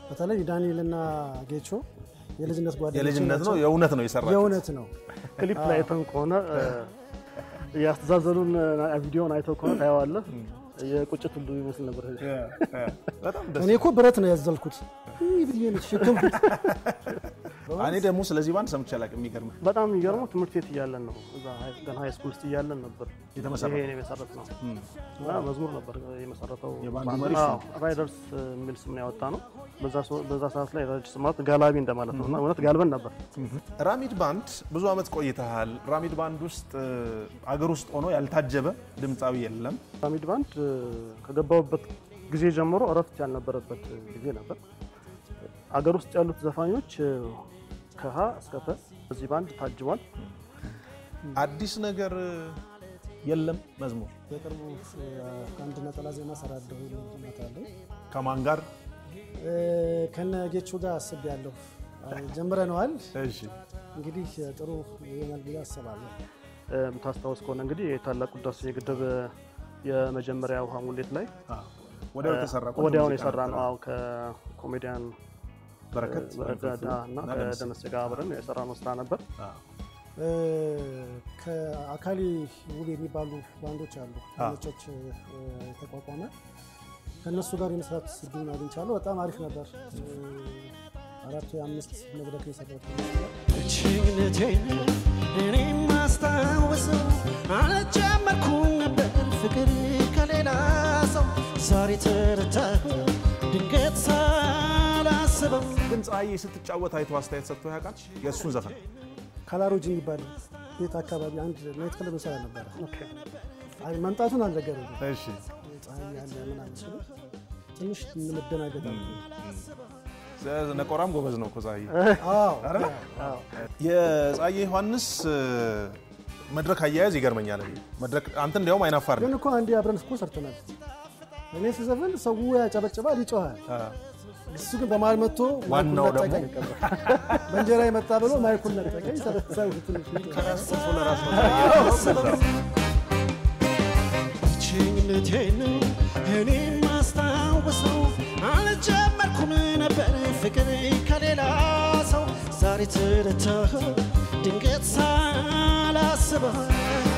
በተለይ ዳንኤልና ጌቾ የልጅነት ጓደኞች የልጅነት ነው ናቸው። የእውነት ነው የሰራችሁት? የእውነት ነው። ክሊፕ ላይ አይተን ከሆነ ያስተዛዘሉን ቪዲዮን አይተው ከሆነ ታየዋለህ። የቁጭት ሁሉ ይመስል ነበር። በጣም ደስ እኔ እኮ ብረት ነው ያዘልኩት ይህ ብዬ ነው የተሸከምኩት። እኔ ደግሞ ስለዚህ ባንድ ሰምቼ አላውቅም። የሚገርምህ በጣም የሚገርመው ትምህርት ቤት እያለን ነው እዛ ሀይ- ገና ሃይ ስኩል ውስጥ እያለን ነበር የተመሰረተው? ይሄ የመሰረት ነው እና መዝሙር ነበር የመሰረተው የባንዱ ባንድ። መሪ እሱ አዎ፣ ራይደርስ የሚል ስም ነው ያወጣ ነው። በዛ ሰ- በዛ ሰዓት ላይ ራይደርስ ማለት ጋላቢ እንደማለት ነው እና እውነት ጋልበን ነበር። ራሚድ ባንድ ብዙ ዓመት ቆይተሃል። ራሚድ ባንድ ውስጥ እ፣ አገር ውስጥ ሆኖ ያልታጀበ ድምፃዊ የለም። ፒራሚድ ባንድ እ፣ ከገባሁበት ጊዜ ጀምሮ እረፍት ያልነበረበት ጊዜ ነበር። አገር ውስጥ ያሉት ዘፋኞች እ፣ ከሀ እስከ ፐ በዚህ ባንድ ታጅቧል። አዲስ ነገር እ፣ የለም። መዝሙር በቅርቡ እ፣ አንድ ነጠላ ዜማ ሰራለሁ እመጣለሁ። ከማን ጋር? እ፣ ከነ ጌቾ ጋር አስቤያለሁ። ጀምረነዋል። እሺ እንግዲህ ጥሩ ይሆናል ብዬ አስባለሁ። እ፣ የምታስታውስ ከሆነ እንግዲህ የታላቁ ህዳሴ ግድብ እ፣ የመጀመሪያ ውሃ ሙሌት ላይ ወዲያው የተሰራ ቆንጆ ወዲያውን ሙዚቃ የሰራ ነበር። ነው። አዎ ከኮሜዲያን በረከት በረዳ እና ከደምስ። ከደመሰ ጋር አብረን የሰራ ነው ስራ ነበር። አዎ። እ፣ ከአካሊ ውብ የሚባሉ ባንዶች አሉ ነጮች እ፣ የተቋቋመ ከእነሱ ጋር የመስራት እድሉን አግኝቻለሁ። በጣም አሪፍ ነበር። እ፣ አራት ወይ አምስት መድረክ የሰራት ችግነቴን እኔ ማስታወሰው አልጀመርኩም ነበር ፍቅር ከሌላ ሰው ዛሬ ተረታሁ ድንገት ሳላስበው ግን ፀሐዬ ስትጫወት አይቶ አስተያየት ሰጥቶ ያውቃል? የእሱን ዘፈን ካላሮጅ የሚባል ቤት አካባቢ አንድ ናይት ክለብ እንሰራ ነበረ። አይ መምጣቱን አልነገረኝም። እሺ ፀሐይ ያለ ምናምን ሲሉ ትንሽ እንመደናገጥ አለ። ነቆራም ጎበዝ ነው እኮ ፀሐዬ። አዎ የፀሐዬ ዮሐንስ እ፣ መድረክ አያያዝ ይገርመኛል። መድረክ አንተ እንዲያውም አይናፋር ግን እኮ አንዴ አብረን እኮ ሰርተናል። እኔ ስዘፍን ሰው ያጨበጭባል፣ ይጮሃል። እሱ ግን በመሀል መጥቶ ዋናው ማይኩን ደግሞ ነጠቀኝ። በእንጀራ የመጣ ብሎ ማይኩን ነጠቀኝ። ሰው ትንሽ ብቸኝነቴን እኔ ማስታወሰው አልጀመርኩም ነበር ፍቅር ከሌላ ሰው ዛሬ ተረታሁ ድንገት ሳላስበው